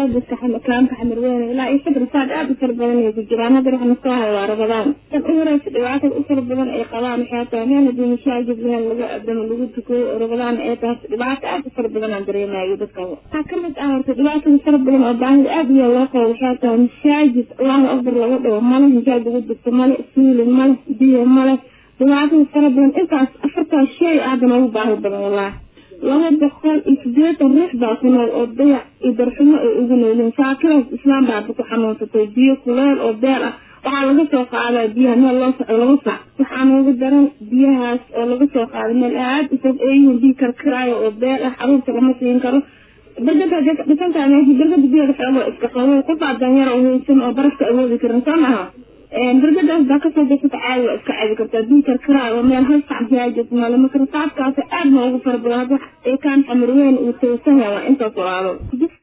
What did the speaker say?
dadka kaamka xamarweyne ilaa iyo sadr saad aada u fara badan ay ku jiraan hadda waxna soo hayo waa rabadaan tan u horeysa dhibaatada u fara badan ay qabaan waxay tahay meel haddii mashaajid meel lagu adamo lagu tukayo oo rabadaan ay tahay dhibaato aada u fara badan aan dareemayo dadka waxaa kamid ah horta dhibaatada fara badan oo baahida aada iyo loo qabo waxay tahay mashaajid allahu akbar laga dhawo male hijaab lagu dugto male suulin male biyo male dhibaatada fara badan intaas afartaas shay aada noogu baahi badan wallahi laba boqol iyo sideetan ruux baa ku nool oo dayac iyo darxumo ay ugu noolyiin saakadaas islaam baaba ku xanuunsatay biyo kuleel oo beer ah waxaa laga soo qaadaa biyaha meel loo soco laba sac waxaa noogu daran biyahaas oo laga soo qaaday meel aada u fog eeyihiin biyo karkaraayo oo beer ah xaruurta lama siin karo bergada dhisantaa meesha bergada biyaha xoogo iska qabo qofaa danyar oo haysan oo barafka awoodi karin soo maha bergadaas baa kasoo dasata caadi waa iska caadi kartaa biyo karkaraayo oo meel hal sac biyaajis male marka rasaabkaasi aada noogu fara badan hadda ekaan xamar weyn uu toosan yahay waa intaas walaalo